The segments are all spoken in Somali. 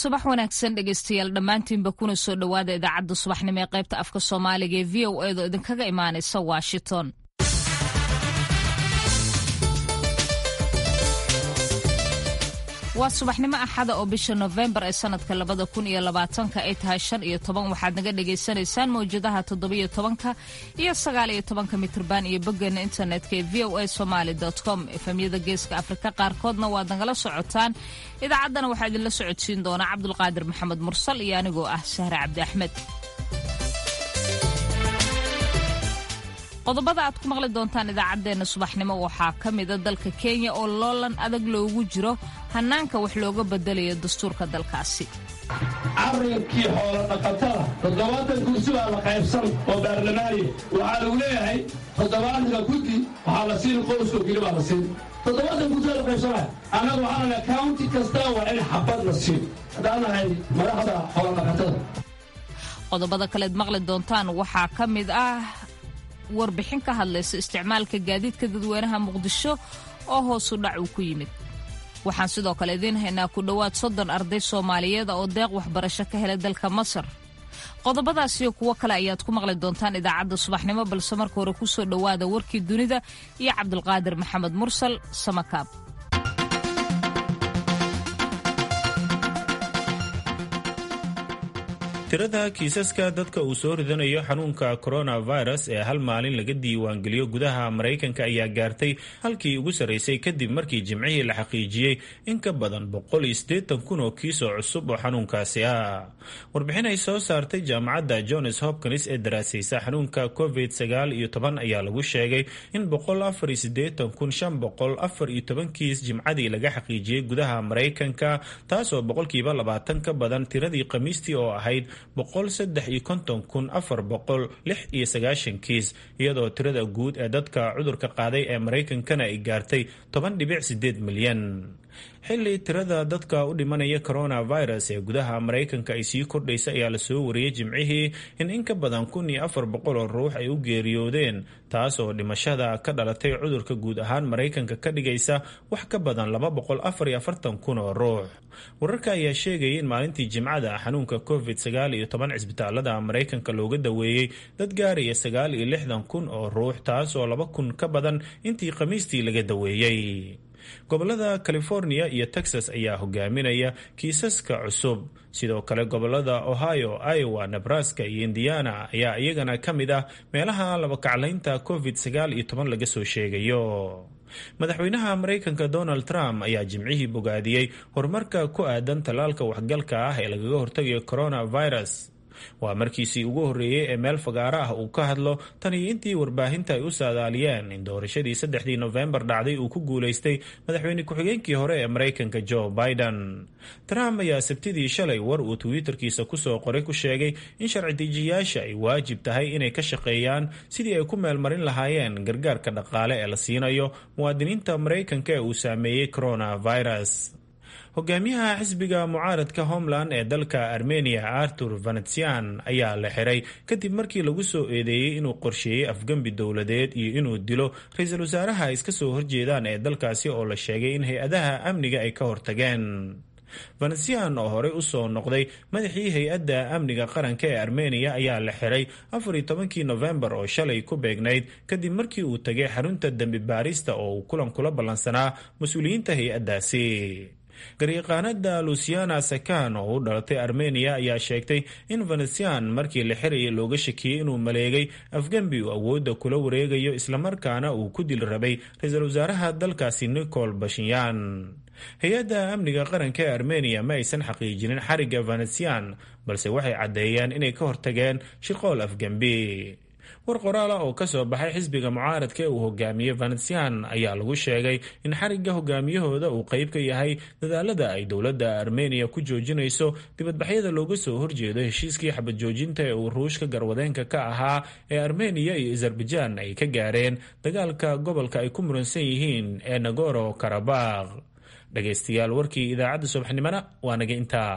subax wanaagsan dhegeystayaal dhammaantiinba kuna soo dhowaada idaacadda subaxnimo ee qaybta afka soomaaliga ee v o edo idinkaga imaanaysa washington waa subaxnimo axada oo bisha nofembar ee sanadka labada kun iyo labaatanka ay tahay shan iyo toban waxaad naga dhagaysanaysaan mawjadaha toddobiyo tobanka iyo sagaal iyo tobanka mitrban iyo boggeena internetka ee v o a somaali com efemyada geeska afrika qaarkoodna waad nagala socotaan idaacaddana waxaa idinla socodsiin doonaa cabdulqaadir maxamed mursal iyo anigoo ah sahre cabdi axmed qodobada aad ku maqli doontaan idaacaddeenna subaxnimo waxaa ka mida dalka kenya oo loolan adag loogu jiro hannaanka wax looga bedelayo dastuurka dalkaasi carrinkii xoolo dhaqatada toddobaatan kursi baa la qaybsan oo baarlamaaniya waxaa lagu leeyahay toddobaatanka guddi waxaa la siin qoyskoo keli baa la siin toddobaatan kursi baa la qaybsanaya annaga waxaa la county kasta waa in xabad la siin haddaan nahay madaxda xoolo dhaqatada qodobada kaleed maqli doontaan waxaa ka mid ah warbixin ka hadlaysa isticmaalka gaadiidka dadweynaha muqdisho oo hoosu dhac uu ku yimid waxaan sidoo kale idiin haynaa ku dhowaad soddon arday soomaaliyeed oo deeq waxbarasho ka helay dalka masar qodobadaas iyo kuwo kale ayaad ku maqli doontaan idaacadda subaxnimo balse marka hore ku soo dhowaada warkii dunida iyo cabdulqaadir maxamed mursal samakaab tirada kiisaska dadka uu soo ridanayo xanuunka coronavirus ee hal maalin laga diiwaangeliyo gudaha maraykanka ayaa gaartay halkii ugu sarraysay kadib markii jimcihii la xaqiijiyey in ka badan boqol iyo siddeetan kun oo kiisoo cusub oo xanuunkaasi ah warbixin ay soo saartay jaamacadda johns hopkins ee daraasaysa xanuunka covid sagaal iyo toban ayaa lagu sheegay in boqol afar iyo siddeetan kun shan boqol afar iyo toban kiis jimcadii laga xaqiijiyey gudaha maraykanka taasoo boqolkiiba labaatan ka badan tiradii khamiistii oo ahayd boqol saddex iyo konton kun afar boqol lix iyo sagaashan kiis iyadoo tirada guud ee dadka cudurka qaaday ee maraykankana ay gaartay toban dhibic sideed milyan xilli tirada dadka u dhimanaya coronavirus ee gudaha maraykanka ay sii kordhaysa ayaa lasoo wariyey jimcihii in in ka badan kun iyo afar boqol oo ruux ay u geeriyoodeen taas oo dhimashada ka dhalatay cudurka guud ahaan maraykanka ka dhigaysa wax ka badan laba boqol afar iyo afartan kun oo ruux wararka ayaa sheegayay in maalintii jimcada xanuunka covid sagaal iyo toban cisbitaalada maraykanka looga daweeyey dad gaaraya sagaal iyo lixdan kun oo ruux taas oo laba kun ka badan intii khamiistii laga daweeyey gobolada california iyo texas ayaa hogaaminaya kiisaska cusub sidoo kale gobolada ohio iowa nebraska iyo indiana ayaa iyagana ka mid ah meelaha labakaclaynta covid sagaal iyo toban laga soo sheegayo madaxweynaha maraykanka donald trump ayaa jimcihii bogaadiyey horumarka ku aadan tallaalka waxgalka ah ee lagaga hortagayo coronavirus waa markiisii ugu horreeyey ee meel fagaaro ah uu ka hadlo tan iyo intii warbaahinta ay u saadaaliyeen in doorashadii saddexdii nofembar dhacday uu ku guulaystay madaxweyne ku-xigeenkii hore ee maraykanka joe biden trump ayaa sabtidii shalay war uu twitterkiisa kusoo qoray ku sheegay in sharci dejiyayaasha ay waajib tahay inay ka shaqeeyaan sidii ay ku meelmarin lahaayeen gargaarka dhaqaale ee la siinayo muwaadiniinta maraykanka ee uu saameeyey coronavirus hogaamiyaha xisbiga mucaaradka homeland ee dalka armenia artur venetsian ayaa la xiray kadib markii lagu soo eedeeyey inuu qorsheeyey afgembi dowladeed iyo inuu dilo ra-iisul wasaaraha iska soo horjeedaan ee dalkaasi oo la sheegay in hay-adaha amniga ay ka hortageen venetsian oo horey usoo noqday madaxii hay-adda amniga qaranka ee armeniya ayaa la xiray afar iyo tobankii nofembar oo shalay ku beegnayd kadib markii uu tagay xarunta dembi baarista oo uu kulan kula ballansanaa mas-uuliyiinta hay-addaasi garyaqaanada luciana sakan oo u dhalatay armeniya ayaa sheegtay in venetsian markii la xirayay looga shakiyey inuu maleegay afgembi uu awoodda kula wareegayo islamarkaana uu ku dil rabay ra-iisul wasaaraha dalkaasi nicol bashinyan hay-adda amniga qaranka ee armeniya ma aysan xaqiijinin xarigga venetsian balse waxay caddeeyeen inay ka hortageen shirqool afgembi war qoraala oo ka soo baxay xisbiga mucaaradka ee uu hogaamiyey venetsian ayaa lagu sheegay in xarigga hogaamiyahooda uu qayb ka yahay dadaalada ay dowladda armeniya ku joojinayso dibadbaxyada looga soo horjeedo heshiiskii xabad joojinta ee uu ruushka garwadeenka ka ahaa ee armeniya iyo azerbaijan ay ka gaareen dagaalka gobolka ay ku muransan yihiin ee nagoro karabakh dhegaystayaal warkii idaacadda subaxnimona waa naga intaa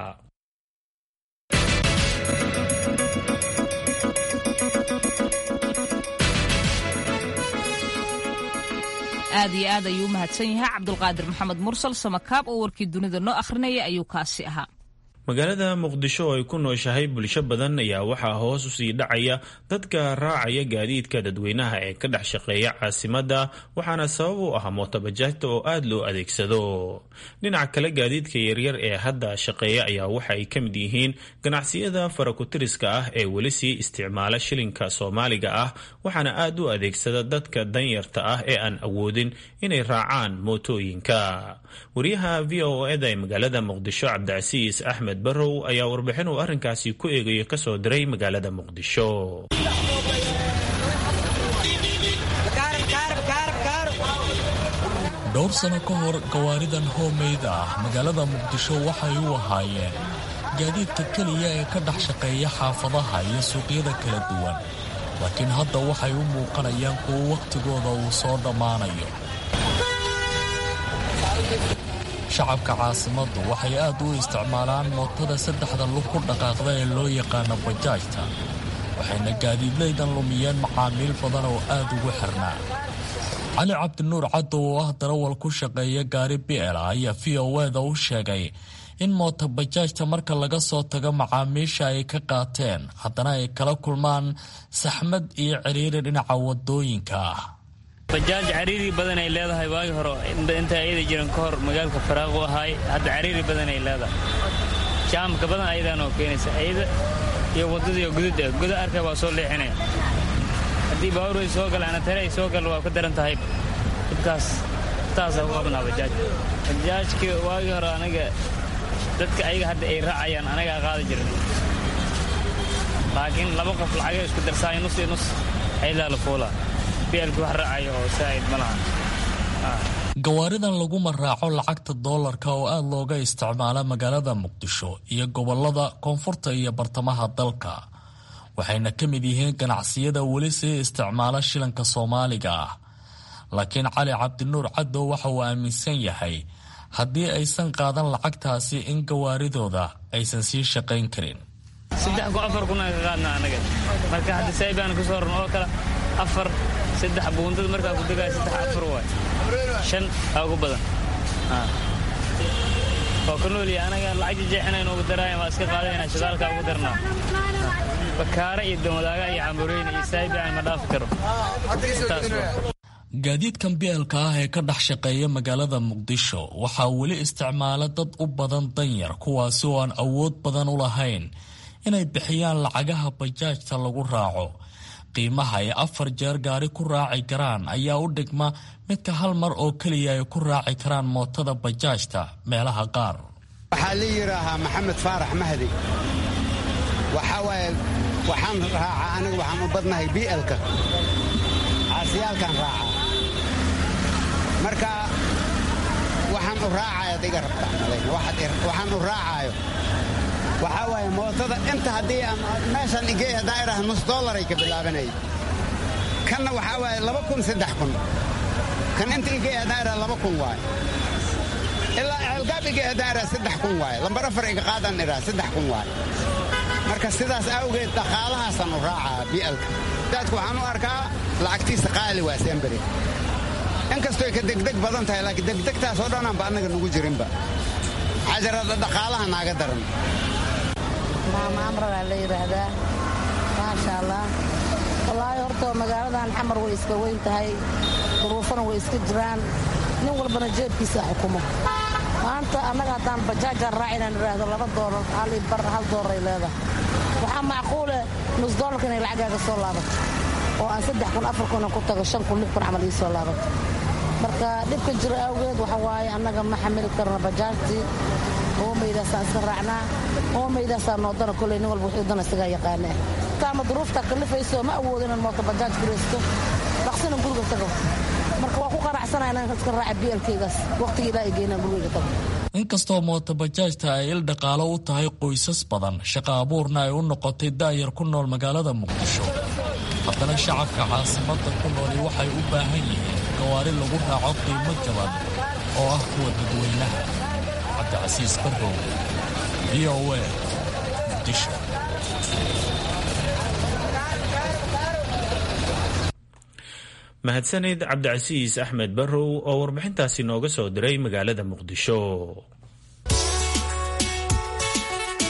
aad iyo aad ayuu u mahadsan yahay cabdulqaadir maxamed mursal samakaab oo warkii dunida noo akhrinaya ayuu kaasi ahaa magaalada muqdisho oo ay ku nooshahay bulsho badan ayaa waxaa hoos usii dhacaya dadka raacaya gaadiidka dadweynaha ee ka dhex shaqeeya caasimadda waxaana sabab u ah mootobajaajta oo aada loo adeegsado dhinaca kale gaadiidka yaryar ee hadda shaqeeya ayaa waxa ay ka mid yihiin ganacsiyada farakutiriska ah ee weli sii isticmaala shilinka soomaaliga ah waxaana aada u adeegsada dadka danyarta ah ee aan awoodin inay raacaan mootooyinka wariyaha v o eda ee magaalada muqdisho cabdicasiis axmed barow ayaa warbixin uu arrinkaasi ku eegayo kasoo diray magaalada muqdisho dhowr sano ka hor gawaaridan hoomeyda ah magaalada muqdisho waxay u ahaayeen gaadiidka keliya ee ka dhex shaqeeya xaafadaha iyo suuqyada kala duwan laakiin hadda waxay u muuqanayaan kuwo wakhtigooda uu soo dhammaanayo shacabka caasimaddu waxay aad u isticmaalaan mootada saddexda lug ku dhaqaaqda ee loo yaqaano bajaajta waxayna gaadiidlaydan lumiyeen macaamiil badan oo aad ugu xirnaa cali cabdinuur caddow oo ah darawal ku shaqeeya gaari bi'el ayaa v o eda u sheegay in moota bajaajta marka laga soo tago macaamiisha ay ka qaateen haddana ay kala kulmaan saxmad iyo ciriiri dhinaca wadooyinka ah bajaaj cariiri badan ay leedahay waagi hore inta ayada jiran ka hor magaalka faraaqu ahaay hadda cariiri badan ay leedahay jaamka badan ayadaan oo keenaysa ayada iyo waddadiiyo gudud ah guda arka waa soo leexinaya haddii baaburay soo gala anatare ay soo gala waa ka daran tahay dhibkaas taasaa ku qabnaa bajaaj bajaajka waagii hore anaga dadka ayaga hadda ay raacayaan anagaa qaada jiran laakiin laba qof lacagay isku darsaay nus iyo nus ayadaa la fuulaa bielku wax raacayo oo saa'id ma laha gawaaridan laguma raaco lacagta doolarka oo aada looga isticmaala magaalada muqdisho iyo gobolada koonfurta iyo bartamaha dalka waxayna ka mid yihiin ganacsiyada weli sii isticmaala shilanka soomaaliga ah laakiin cali cabdinuur caddow waxa uu aaminsan yahay haddii aysan qaadan lacagtaasi in gawaaridooda aysan sii shaqayn karin saddex kun afar kun aan ka qaadna anaga marka hadda saybaan ku soo ran oo kale afar saddex buundada markaa ku degaya saddex afar waay shan aa ugu badan oo ka nooliya anaga lacag jeexinaynu ugu daraayan waa iska qaadayna shidaalkaa ugu darnaa bakaara iyo domadaaga iyo cambureyna iyo saybaan ma dhaafi karo gaadiidkan bielka ah ee ka dhex shaqeeya magaalada muqdisho waxaa weli isticmaala dad u badan danyar kuwaasi oo aan awood badan u lahayn inay bixiyaan lacagaha bajaajta lagu raaco qiimaha ay afar jeer gaari ku raaci karaan ayaa u dhigma midka hal mar oo keliya ay ku raaci karaan mootada bajaajta meelaha qaar waxaa la yidhaahaa maxamed faarax mahdi waxaa waaye waxaan raacaa anigu waxaan u badnahay bi'elka caasiyaalkaan raacaa marka waxaan u raacaya ad iga rabtaa malayna waxaan u raacaayo waxaa waaye mootada inta haddii aan meeshan igey haddaan idhaha nus dollaray ka bilaabanayay kanna waxaa waaye laba kun saddex kun kan inta igey haddaan idhaha laba kun waaye ilaa ceelgaab igey haddaan idhaha saddex kun waaye lambar afar iga qaadaan idhaha saddex kun waaye marka sidaas awgeed dhaqaalahaasaan u raacaa bi'alka daadku waxaan u arkaa lacagtiisa qaali waa semberi inkastoy ka degdeg badan tahay laakiin degdegtaas oo dhanaanba annaga nugu jirinba xajarada dhaqaalaha naaga daran maama amragaa la yidhaahdaa maasha allah wallaahi horta magaaladan xamar way iska weyn tahay duruufana way iska jiraan nin walbana jeebkiisa xukumo maanta annaga haddaan bajaajaan raac inaan idhaahdo laba doolar hal bar hal doollaray leedahay waxaa macquule nus doolarka inay lacagaaga soo laabato oo aan saddex kun afar kuna ku tago shan kun lix kun camal ii soo laabato marka dhibka jira awgeed waxa waaye annaga ma xamili karna bajaajtii oomaydaasaan iska raacnaa oomaydaasaa noodana koley nin walba wuxuu dana isagaa yaqaanaa taama duruufta kalifayso ma awoodo inaan mooto bajaaj guraysto dhaqsina guriga tago marka waa ku qanacsanaya inaan iska raaca bielkaygaas waqtiga ilaa ay geynaan gurigayga tago inkastoo mootobajaajta ay il dhaqaalo u tahay qoysas badan shaqa abuurna ay u noqotay daayar ku nool magaalada muqdisho haddana shacabka caasimadda ku nooli waxay u baahan yihiin gawaari lagu raaco qiimo jaban oo ah kuwa dadweynaha cabdicasiis barrow v o a muqdisho mahadsanid cabdicasiis axmed barrow oo warbixintaasi nooga soo diray magaalada muqdisho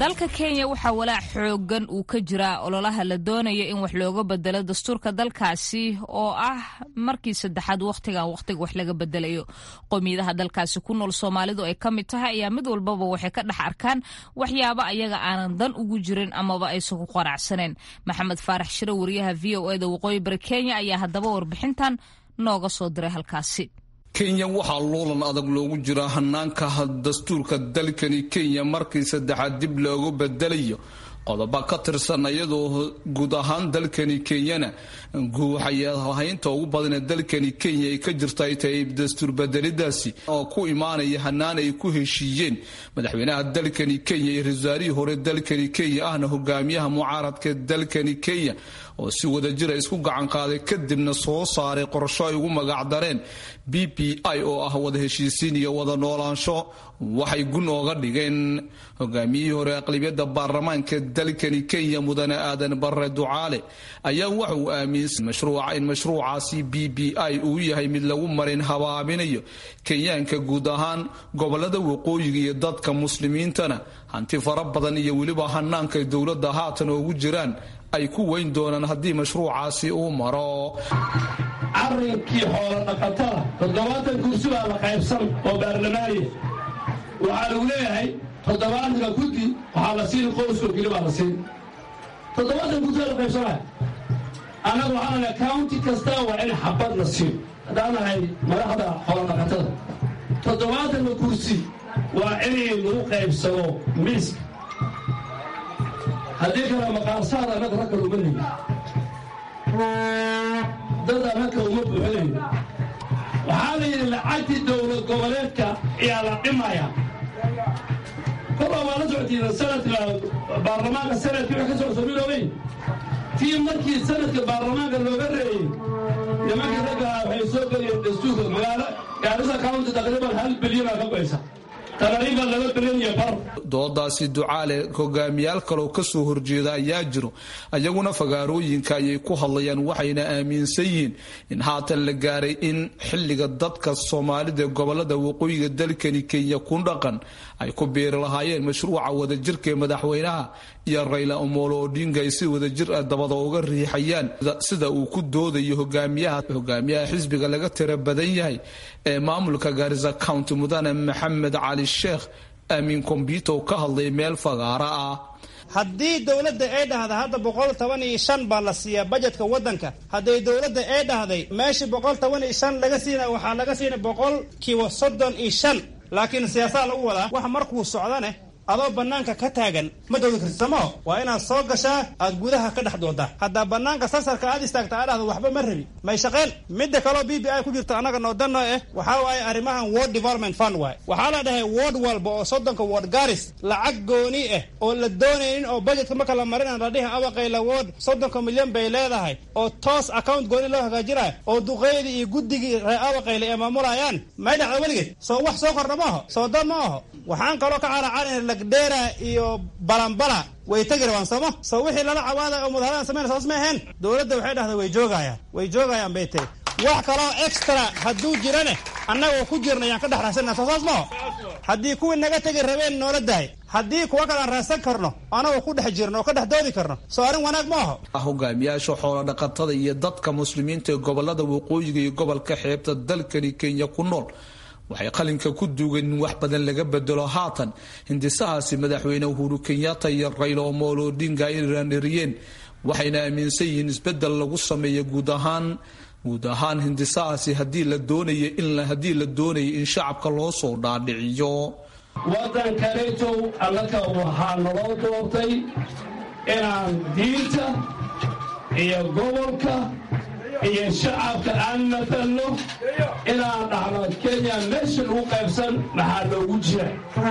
dalka kenya waxaa walaac xoogan uu ka jiraa ololaha la doonayo in wax looga bedelo dastuurka dalkaasi oo ah markii saddexaad wakhtigan wakhtiga wax laga bedelayo qowmiyadaha dalkaasi ku nool soomaalidu ay ka mid tahay ayaa mid walbaba waxay ka dhex arkaan waxyaabo ayaga aanan dan ugu jirin amaba aysan ku qanacsaneen maxamed faarax shiro wariyaha v o eda waqooyi bari kenya ayaa haddaba warbixintan nooga soo diray halkaasi kenya waxaa loolan adag loogu jiraa hanaanka dastuurka dalkani kenya markii saddexaad dib loogu bedelayo qodobo ka tirsan iyadoo guud ahaan dalkani kenyana guuxayahaynta ugu badanee dalkani kenya ay ka jirta ay tahay dastuur bedelidaasi oo ku imaanaya hanaan ay ku heshiiyeen madaxweynaha dalkani kenya iyo ra-iisul hore dalkani kenya ahna hogaamiyaha mucaaradka dalkani kenya oo si wadajira isku gacan qaaday kadibna soo saaray qorsho ay ugu magacdareen b p i oo ah wada heshiisiin iyo wada noolaansho waxay gun ooga dhigeen hogaamiyihii hore aqlibiyadda baarlamaanka dalkani kenya mudane aadan bare ducaale ayaa waxa uu aaminsan mashruuca in mashruucaasi b b i uu yahay mid lagu marin habaaminayo kenyaanka guud ahaan gobolada waqooyiga iyo dadka muslimiintana hanti fara badan iyo weliba hanaanka dowladda haatan oogu jiraan ay ku weyn doonaan haddii mashruucaasi uu maro arrinkii xoolo dhaqatada toddobaatan kursi baa la qaybsan oo baarlamaaniya waxaa lagu leeyahay toddobaatanka guddi waxaa la siin qoyskoo keli baa la siin toddobaatan kursi baa la qaybsanaya annagu waxaan nahay county kasta waa in xabad la siiyo haddaan nahay madaxda xoolo dhaqatada toddobaatanka kursi waa inay lagu qaybsado miiska haddii kale maqaarsaad annaga ragka uma lihi dad annaga uma buuxinayo waxaa la yidhi lacagtii dowlad goboleedka ayaa la dhimaya kolbaa waa la socotiina sanadka baarlamaanka sanadkii wax ka soo samiroobay tii markii sanadka baarlamaanka looga reeyey nimankii raggaha waxay soo geliyeen dastuurka magaalo gaarisa county taqriiban hal bilyanaa ka goysa doodaasi ducaale hogaamiyaal kaloo kasoo horjeeda ayaa jiro ayaguna fagaarooyinka ayay ku hadlayaan waxayna aaminsan yihiin in haatan la gaaray in xilliga dadka soomaalida gobolada waqooyiga dalkani kenya ku dhaqan ay ku biiri lahaayeen mashruuca wadajirka ee madaxweynaha iyo rayla omolo odinga ay si wadajir ah dabada uga riixayaan sida uu ku doodayo hogaamiyaha hogaamiyaha xisbiga laga tira badan yahay ee maamulka gaarisa county mudane maxamed cali sheekh aamin kombyuter ka hadlay meel fagaara ah haddii dowladda ay dhahda hadda boqol toban iyo shan baa la siiyaa bajetka waddanka hadday dowladda ay dhahday meeshii boqol toban iyo shan laga siina waxaa laga siina boqol kiiba soddon iyo shan laakiin siyaasaha lagu wadaa wax markuu socdane adoo bannaanka ka taagan ma doodi karti samo waa inaad soo gashaa aad gudaha ka dhex doodaa haddaa bannaanka sasarka aad istaagta aa dhahdo waxba ma rabi may shaqeen midda kaloo b b i ku jirta annaga noodanno eh waxaa waaye arrimahan world development fund waaye waxaa la dhahay ward walba oo soddonka ward garis lacag gooni ah oo la doonaynin oo budgetka marka la marinan la dhihi abaqayla ward soddonka milyan bay leedahay oo toos account gooni loo hagaajinayo oo duqeydii iyo guddigii reer abaqayla ay maamulayaan may dhacda weligeed soo wax soo kordha ma aho soo dan ma aho waxaan kaloo ka caracarin lagdheera iyo balambala way tegi rabaan sooma soo wixii lala cawaadayo oo mudaharadan samayna soos ma aheen dowladda waxay dhahda way joogayaan way joogayaan bay tiri wax kaloo extra hadduu jirane annagoo ku jirna yaan ka dhex raasana soo saas maho haddii kuwii naga tegi rabeen noola dahay haddii kuwa kale aan raadsan karno anagoo ku dhex jirno oo ka dhex doodi karno soo arrin wanaag ma aho hogaamiyaasha xoola dhaqatada iyo dadka muslimiinta ee gobolada waqooyiga iyo gobolka xeebta dalkani kenya ku nool waxay qalinka ku duugeen in wax badan laga bedelo haatan hindisahaasi madaxweyne uhuru kenyatta iyo raylo omolo odinga ay raaniriyeen waxayna aaminsan yihiin isbedel lagu sameeyo guud ahaan guud ahaan hindisahaasi hadii la doonaya in haddii la doonaya in shacabka loo soo dhaadhiciyo waddankanitow annaka waxaa naloo doortay inaan diinta iyo gobolka iyo shacabka aan matalno inaan dhahno kenya meesha lagu qaybsan maxaa loogu jira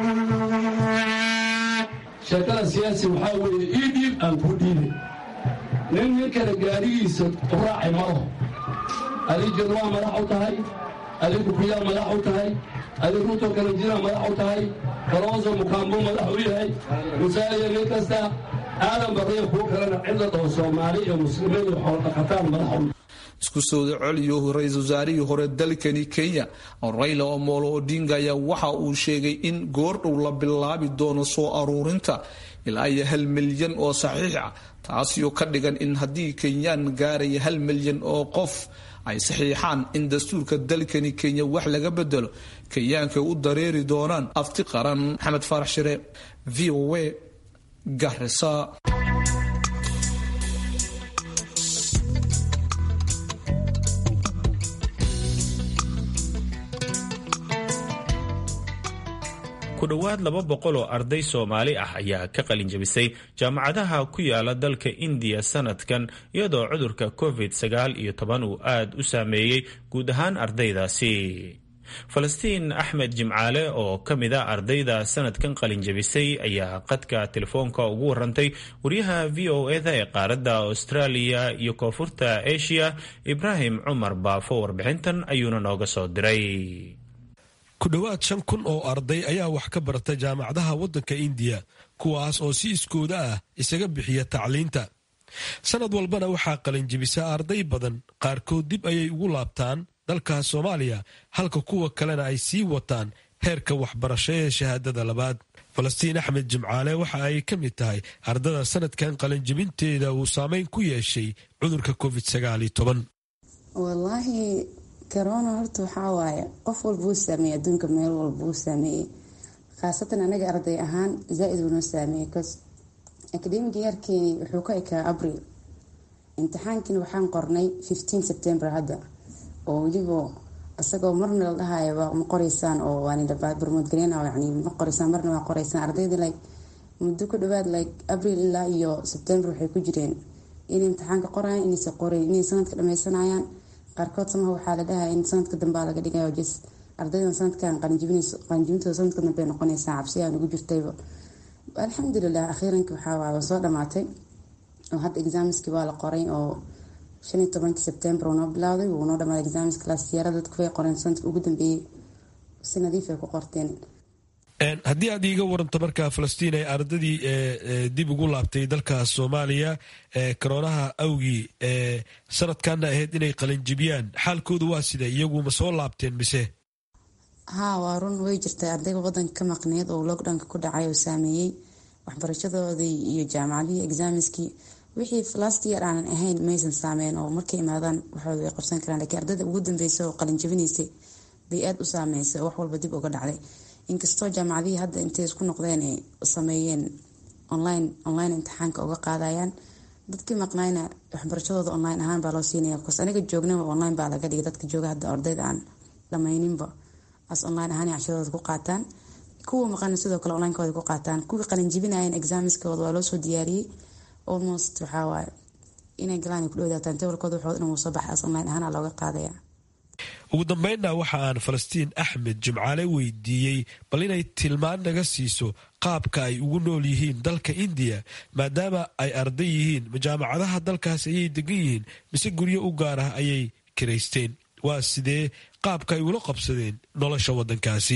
sheekada siyaasi waxaa weeye ii dhiib aan ku dhiibay nin nin kale gaarigiisa u raacay malaho adig jadwaa madax u tahay adig kukuyaa madax u tahay adig ruto kalajina madax u tahay kalooso mukaambo madax u yahay musaaliya nin kasta aadan barriya kuwo kalena cidla dhaho soomaali iyo muslimiin iyo xoolodhaqataan madax u isku sooda celiyo ra-iisul wasaarihii hore dalkani kenya rayla omolo odinga ayaa waxa uu sheegay in goordhow la bilaabi doono soo aruurinta ilaa iyo hal milyan oo saxiix ah taasioo ka dhigan in haddii kenyaan gaaraya hal milyan oo qof ay saxiixaan in dastuurka dalkani kenya wax laga bedelo kenyaanka u dareeri doonaan afti qaran maxamed faarax shire v o a garisa ku dhowaad laba boqol oo arday soomaali ah ayaa ka qalin jabisay jaamacadaha ku yaala dalka indiya sanadkan iyadoo cudurka covid sagaal iyo toban uu aad u saameeyey guud ahaan ardaydaasi falastiin axmed jimcaale oo ka mid a ardayda sanadkan qalin jabisay ayaa qadka telefoonka ugu warantay wariyaha v o eda ee qaaradda australia iyo koonfurta asia ibraahim cumar baafo warbixintan ayuuna nooga soo diray ku dhowaad shan kun oo arday ayaa wax ka barata jaamacadaha waddanka indiya kuwaas oo si iskooda ah isaga bixiya tacliinta sannad walbana waxaa qalinjibisa arday badan qaarkood dib ayay ugu laabtaan dalka soomaaliya halka kuwa kalena ay sii wataan heerka waxbarasho ee shahaadada labaad falastiin axmed jimcaale waxa ay ka mid tahay ardada sanadkan qalinjibinteeda uu saameyn ku yeeshay cudurka covid sagaal iyo toban corona horta waxaa waaye qof walba uu saameeyey adduunka meel walba uu saameeyey khaasatan anaga arday ahaan zaa-id uu noo saameeyey bcause academic yeerkeeni wuxuu ka ekaa abril imtixaankiina waxaan qornay fifteen september hadda oo weliba isagoo marna la dhahayaba ma qoreysaan oo waanbarmoodgaleen yani ma qoreysaan marna waa qoreysaan ardayda like muddo ku dhawaad like abril ilaa iyo september waxay ku jireen inay imtixaanka qorayaan inaysa qoreyn inay sanadka dhameysanayaan qaarkood samaha waxaa la dhahaa in sanadka dambea laga dhigayo jes ardaydan sanadkan qalinjibintooda sanadka dambe noqonaysaa cabsiyaa ugu jirtayba alxamdulilah akhiiranki waxaa soo dhamaatay oo hadda exaamiskii waa la qoray oo shan iyo tobankii sebtembar uu noo bilowday wuu noo dhamaaday exaamiska laasiyara dadku way qoreen sanadka ugu dambeeyey si nadiif ay ku qorteen haddii aad iiga waranto markaa falastiin ay ardadii dib ugu laabtay dalka soomaaliya koroonaha awgii sanadkanna ahayd inay qalinjibiyaan xaalkooda waa sida iyagu ma soo laabteen mise haa waa run way jirtay ardayga wadanka ka maqneed oo lockdownka ku dhacay oo saameeyey waxbarashadoodii iyo jaamacadihii exaamiskii wixii last year aanan ahayn maysan saameyn oo markay imaadaan waxooda way qabsan karaan lakiin ardayda ugu dambeysa oo qalinjabinaysay bay aada u saameysay oo wax walba dib uga dhacday inkastoo jaamacadihii hadda intay isku noqdeen ay sameeyeen online online imtixaanka uga qaadayaan dadkii maqnayna waxbarashadooda online ahaan baa loo siinaya bcause aniga joognaba online baa laga dhigay dadka jooga hadda ardayda aan dhamayninba as online ahaan cashadooda ku qaataan kuwa maqana sidoo kale onlinekooda ku qaataan kuwii qalinjibinayeen exaamiskooda waa loo soo diyaariyey almost waxaa waaye inay galaan ay ku dhowdaataan tewalkooda waxooda dhan wuu soo baxay as online ahaan aa looga qaadaya ugu dambeynna waxa aan falastiin axmed jimcaale weydiiyey bal inay tilmaan naga siiso qaabka ay ugu nool yihiin dalka indiya maadaama ay arday yihiin majaamacadaha dalkaas ayay degan yihiin mise guryo u gaar ah ayay kiraysteen waa sidee qaabka ay ula qabsadeen nolosha wadankaasi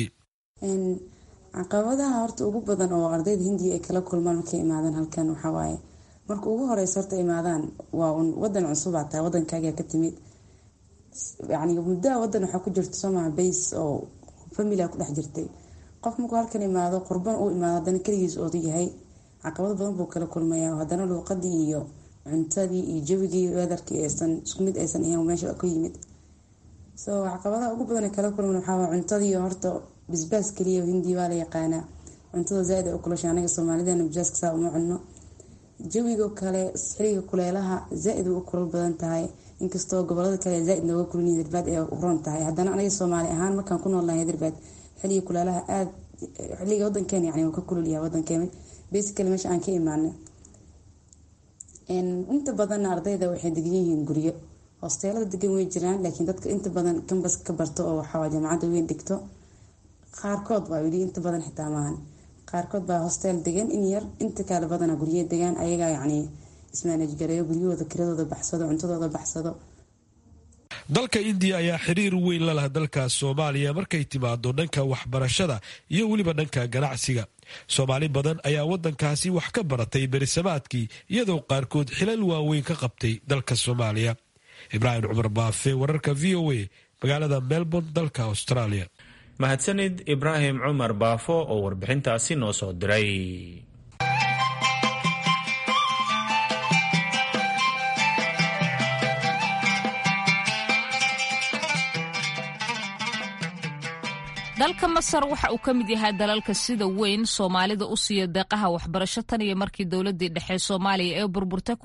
caqabadaha horta ugu badan oo ardayda hindiya ay kala kulmaan markay imaadaan halkan waxawaaye marka ugu horeysa horta imaadaan waa un wadan cusubaa tahay wadankaaga ka timid yani muddaa wadan waxaa ku jirta somaha base oo familia ku dhex jirtay qof markuu halkan imaado qurban uu imaado haddana keligiis oodu yahay caqabado badan buu kala kulmaya haddana luuqadii iyo cuntadii iyo jawigii weedarkii aysan isku mid aysan ahayn meesha ku yimid so caqabadaha ugu badan kala kulman waxaa cuntadii horta bisbaas keliya hindi waa la yaqaanaa cuntada zaaid ay u kulasha anaga soomaalidana bisbaaska saa uma cunno jawiga kale xiliga kuleelaha zaaid u kulal badan tahay inkastoo gobolada kale zaaid nooga kulin hirbad ee uroon tahay haddana anaga soomaali ahaan markaan ku noolnahay hirbad xiliga kuleelaha aad xiliga wadankeena yani ka kululyahay wadankeena basically meesha aan ka imaanay inta badanna ardayda waxay degan yihiin guryo hosteelada degan way jiraan laakiin dadka inta badan kambas ka barto oo waxaa jaamacadda weyn dhigto qaarkood baa weli inta badan xitaa maahan qaarkood baa hosteel degan in yar inta kale badana gurye degaan ayagaa yacni ismaanajgareeyo guryahooda kiradooda baxsado cuntadooda baxsado dalka indiya ayaa xiriir weyn la laha dalka soomaaliya markay timaado dhanka waxbarashada iyo weliba dhanka ganacsiga soomaali badan ayaa wadankaasi wax ka baratay berisamaadkii iyadoo qaarkood xilal waaweyn ka qabtay dalka soomaaliya ibraahim cumar baafe wararka v o a magaalada melbourne dalka australia mahadsanid ibraahim cumar baafo oo warbixintaasi noo soo diray dalka masar waxa uu ka mid yahay dalalka sida weyn soomaalida u siiya deeqaha waxbarasho tan iyo markii dowladii dhexe soomaaliya ee burburtay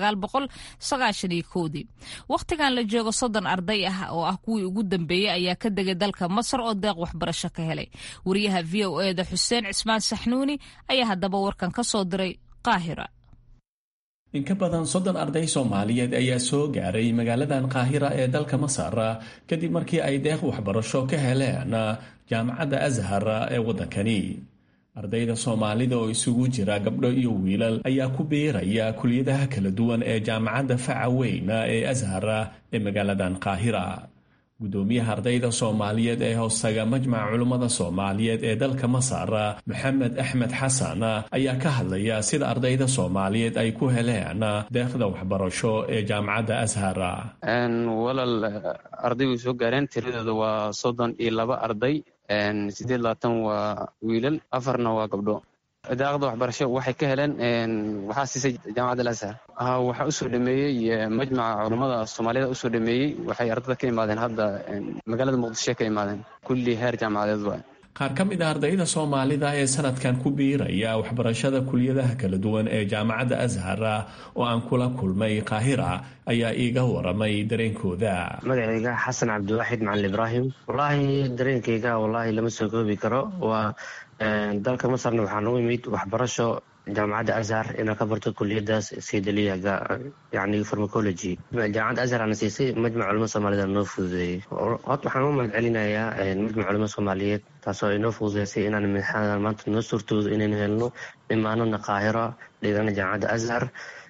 dii wakhtigan la joogo soddon arday ah oo ah kuwii ugu dambeeyey ayaa ka degay dalka masar oo deeq waxbarasho ka helay wariyaha v o eda xuseen cismaan saxnuuni ayaa haddaba warkan ka soo diray qaahira in ka badan soddon arday soomaaliyeed ayaa soo gaaray magaaladan qaahira ee dalka masar kadib markii ay deeq waxbarasho ka heleen jaamacadda ashar ee waddankani ardayda soomaalida oo isugu jira gabdho iyo wiilal ayaa ku biiraya kuliyadaha kala duwan ee jaamacadda faca weyn ee ashar ee magaaladan qaahira gudoomiyaha ardayda soomaaliyeed ee hoostaga majmaca culummada soomaaliyeed ee dalka masar maxamed axmed xasan ayaa ka hadlaya sida ardayda soomaaliyeed ay ku heleen deeqda waxbarasho ee jaamacadda ashar walal ardaygu soo gaareen tiradooda waa soddon iyo laba arday sideed labaatan waa wiilal afarna waa gabdho daaqda waxbarasho waxay ka heleen waxaa siisay jaamacadda alashar waxaa usoo dhameeyey majmaca culummada soomaaliyada usoo dhameeyey waxay ardada ka imaadeen hadda magaalada muqdisho ka imaadeen kulli heer jaamacadeed waa qaar ka mid a ardayda soomaalida ee sanadkan ku biiraya waxbarashada kuliyadaha kala duwan ee jaamacadda ashar oo aan kula kulmay qaahira ayaa iiga waramay dareenkooda magacayga xasan cabdiwaaxid macalin ibraahim wallaahi dareenkayga wallaahi lama soo koobi karo waa dalka masarna waxaa nagu imid waxbarasho jaamacadda ashar inaa ka barto kuliyadaas saydaliya yani farmacology jaamacadda ashar ana siisay majmac culamada soomaaliyed noo fududeeyey hod waxaan u mahad celinayaa majmac culamada soomaaliyeed taasoo inoo fududeysay inaan imtixaanadan maanta noo suurtoodo inaynu helno imaanana qaahiro dhigana jaamacadda ashar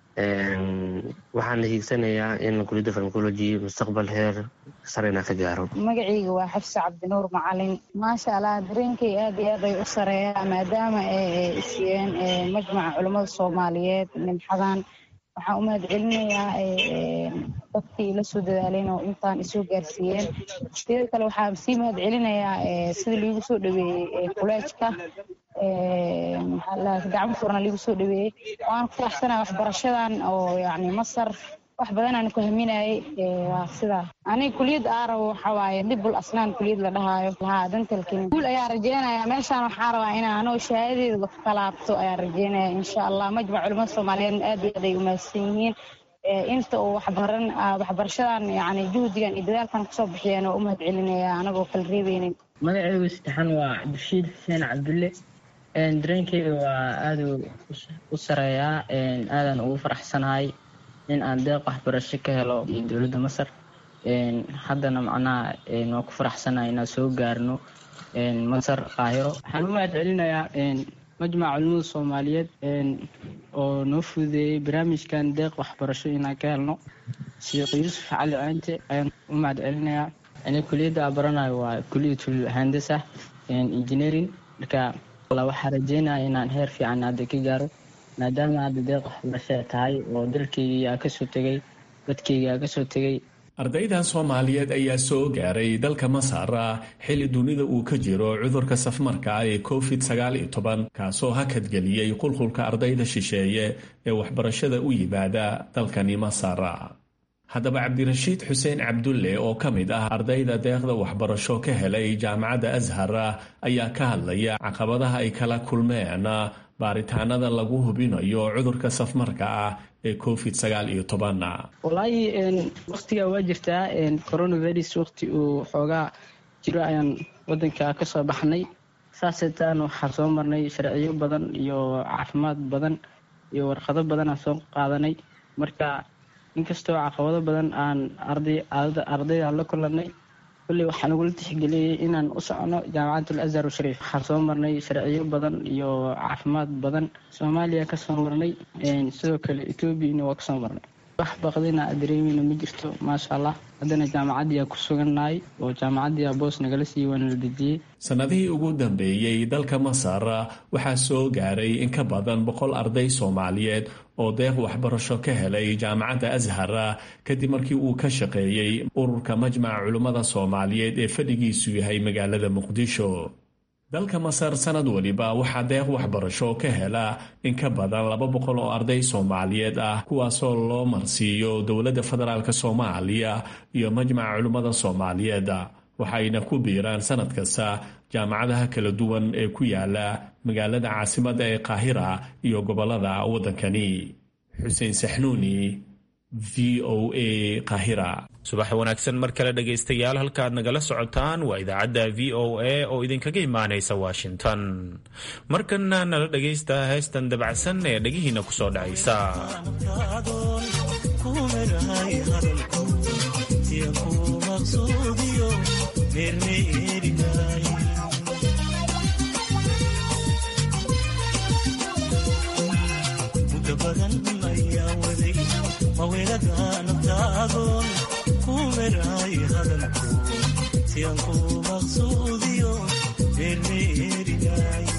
waxaana hiigsanayaa in kuliyadda farmacology mustaqbal heer sare inaan ka gaaro magacayga waa xafse cabdinuur macalin maasha allah dareenkay aad iyo aad ay u sareeyaa maadaama ay siiyeen majmaca culummada soomaaliyeed nimxadan waxaan u mahad celinayaa dadkii la soo dadaaleen oo intaan isoo gaarsiiyeen sidoo kale waxaan sii mahad celinayaa sida liigu soo dhaweeyey kuleejka gacmo furna liigu soo dhaweeyey waan ku faraxsanaa waxbarashadan oo yani masar wax badan aan ku haminayay waa sidaa aniga kuliyad aarabo waxa waaye dibul asnaan kuliyad la dhahaayo haa dantalkin guul ayaa rajeynaya meeshaan waxaa rabaa inaan anoo shahaadadeeda ka laabto ayaa rajeynaya insha allah majmac culimada soomaaliyeed aad iyo aad ay umahadsan yihiin inta uu waxbaran waxbarashadan yani juhdigan iyo dadaalkan kusoo bixiyeen oo u mahad celinaya anagoo kala reebeynin magacaygu saddexan waa cabdishiid xuseen cabdulle dareenkeyga waa aada u sareeyaa aadaan ugu faraxsanahay in aan deeq waxbarasho ka helo dowladda masar haddana macnaha waa ku faraxsanahay inaan soo gaarno masar qaahiro waxaan u mahad celinayaa majmaca culimada soomaaliyeed oo noo fududeeyey barnaamijkan deeq waxbarasho inaan ka helno sheekh yuusuf cali cinte ayaan u mahad celinayaa ani kuliyadda aan baranayo waa kuliyatul handasa engineering marka waxaa rajeynaya inaan heer fiican hadda ka gaaro maadaama hadda deeq waxbarasho tahay oo dalkeygii aa kasoo tegay dadkeygii aa kasoo tegay ardaydan soomaaliyeed ayaa soo gaaray dalka masar xilli dunida uu ka jiro cudurka safmarka ee covid sagaal iyo toban kaasoo hakadgeliyey qulqulka ardayda shisheeye ee waxbarashada u yimaada dalkani masar haddaba cabdirashiid xuseen cabdulle oo ka mid ah ardayda deeqda waxbarasho ka helay jaamacadda ashar ayaa ka hadlaya caqabadaha ay kala kulmeen baaritaanada lagu hubinayo cudurka safmarka ah ee covid sagaal iyo toban wallaahi waktigaa waa jirtaa coronavirus wakti uu xoogaa jiro ayaan wadanka kasoo baxnay saaseetaan waxaa soo marnay sharciyo badan iyo caafimaad badan iyo warqado badan aan soo qaadanay marka inkastoo caqabado badan aan ardayda la kulanay kulley waxaa nagula tixgeliyey inaan u socono jaamacatul azhar shariif waxaa soo marnay sharciyo badan iyo caafimaad badan soomaaliya kasoo marnay sidoo kale etoobiyana waa kasoo marnay wax baqdina dareemeyna ma jirto maasha allah haddana jaamacaddiyaa ku sugannahay oo jaamacaddiyaa boos nagala siiye waana la dejiyey sannadihii ugu dambeeyey dalka masar waxaa soo gaaray in ka badan boqol arday soomaaliyeed oo deeq waxbarasho ka helay jaamacadda ashar kadib markii uu ka shaqeeyey ururka majmaca culimmada soomaaliyeed ee fadhigiisu yahay magaalada muqdisho dalka masar sanad waliba waxaa deeq waxbarasho ka hela in ka badan laba boqol oo arday soomaaliyeed ah kuwaasoo loo marsiiyo dowladda federaalk soomaaliya iyo majmaca culimmada soomaaliyeed waxayna ku biiraan sanad kasta jaamacadaha kala duwan ee ku yaala magaalada caasimadda ee qaahira iyo gobolada waddankani xuseen saxnuuni v o a qaahira subax wanaagsan mar kale dhegaystayaal halkaad nagala socotaan waa idaacadda v o a oo idinkaga imaanaysa washington markanna nala dhegaysta heestan dabacsan ee dhegihiina ku soo dhacaysa maweladaanabtaadoon ku meraay hadalku sian ku maqsuudiyo meermeerinaay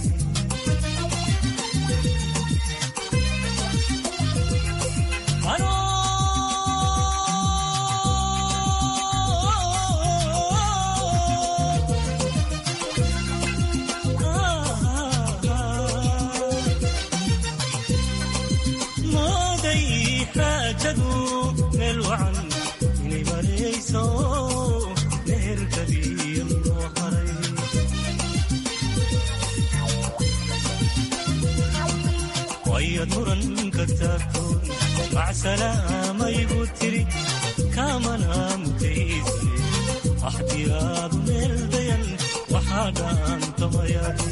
mooday xaajadu meel wacan inay marayso meherkabiyo loo haray wayad muranka taagtoon macsalaamayigu tiri kaamana mutayse axdiyaadu meel dayan waxaa dhaantamayadi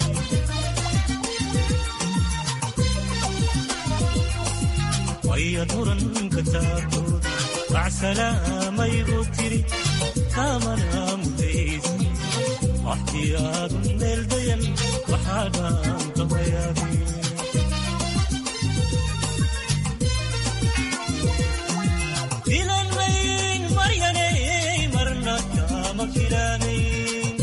wayad muranka taagtood macsalaamayigu tiri kaamana mutayse axdiyaadu meel dayan waxaa dhaantamayadi filanmayn maryanay marna kama filanayn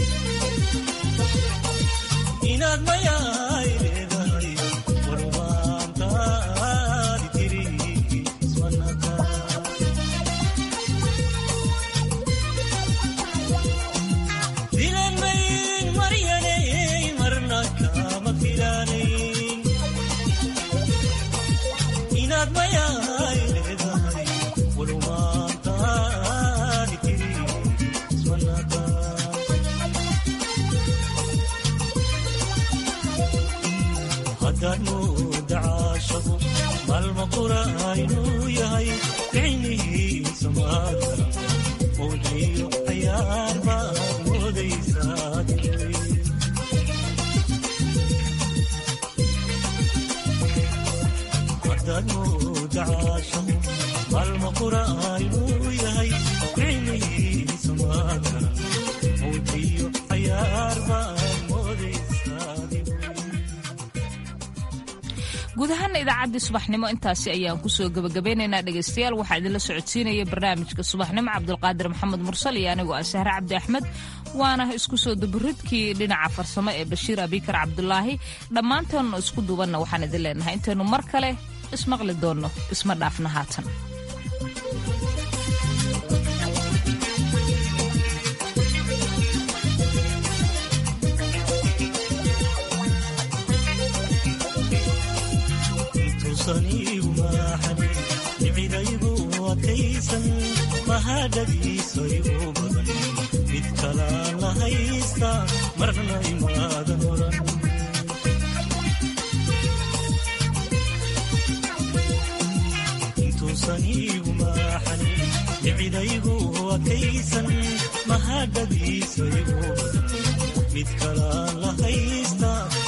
inaad mayaay leedahay warumaantaadi tiri ismanaka filanmayn maryanay marna kama filanayn inaad mayaay leedahay warumaantaadi tiri ismanaka haddaad mooda caashaqu maalma qura inuu yahay ficnihiisa maadara mowdciyo cayaar baad moodaysaa haddaad mooda caashaqu maalma qura inuu yahay ficnihiisa maadara mowdciyo cayaar baad moodaysaa guud ahaana idaacaddii subaxnimo intaasi ayaan kusoo gebagabeynaynaa dhegaystayaal waxaa idinla socodsiinaya barnaamijka subaxnimo cabdulqaadir maxamed mursal iyo anigoo ah sahre cabdi axmed waana isku soo daburidkii dhinaca farsamo ee bashiir abikar cabdulaahi dhammaantoonna isku duubanna waxaan idin leenahay intaynu mar kale ismaqli doonno isma dhaafna haatan intuusaniigu maaxani nicidaygu adkaysan mahadhadiisaygu badan mid kalaan la haysta marna imaadan oran intuusaniigu maaxani nicidaygu adkaysan mahadhadiisaygu badan mid kalaan la haysta